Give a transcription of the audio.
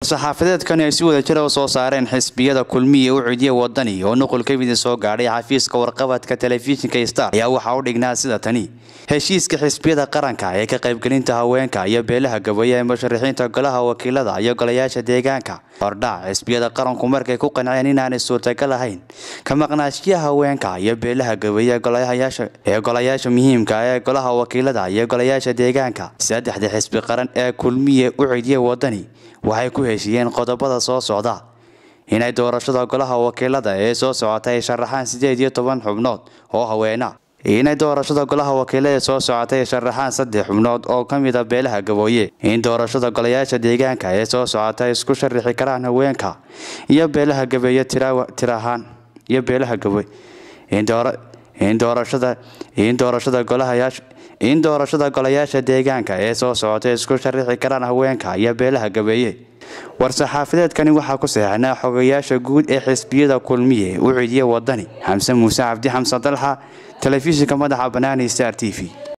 war-saxaafadeedkani ay si wada jira u soo saareen xisbiyada kulmiya u cidiya wadani oo nuqul ka mida soo gaadhay xafiiska warqabadka telefishinka star ayaa waxaa u dhignaa sida tani heshiiska xisbiyada qaranka ee ka qaybgelinta haweenka iyo beelaha gaboye ee musharaxiinta golaha wakiilada iyo golayaasha deegaanka hordhac xisbiyada qaranku markay ku qanceen inaanay suurtagal ahayn ka maqnaashiya haweenka iyo beelaha gaboye ee golayaasha muhiimka ee golaha wakiilada iyo golayaasha deegaanka saddexda xisbi qaran ee kulmiye u cidiya wadani waxay ku heshiiyeen qodobada soo socda inay doorashada golaha wakiilada ee soo socota ay sharaxaan sideed iyo toban xubnood oo haweena inay doorashada golaha wakiilada ee soo socotay ay sharaxaan saddex xubnood oo ka mid a beelaha gabooye in doorashada golayaasha deegaanka ee soo socota ay isku sharixi karaan haweenka iyo beelaha gabeeye tirahaan iyo beelaha gaboy in doorashada in doorashada golahayaasha in doorashada golayaasha deegaanka ee soo socotay isku sharixi karaan haweenka iyo beelaha gabeeye war-saxaafadeedkani waxaa ku saxeixnaa xogayaasha guud ee xisbiyada kulmiye u cidiya wadani xamse muuse cabdi xamsan dalxa telefishinka madaxa banaani star t v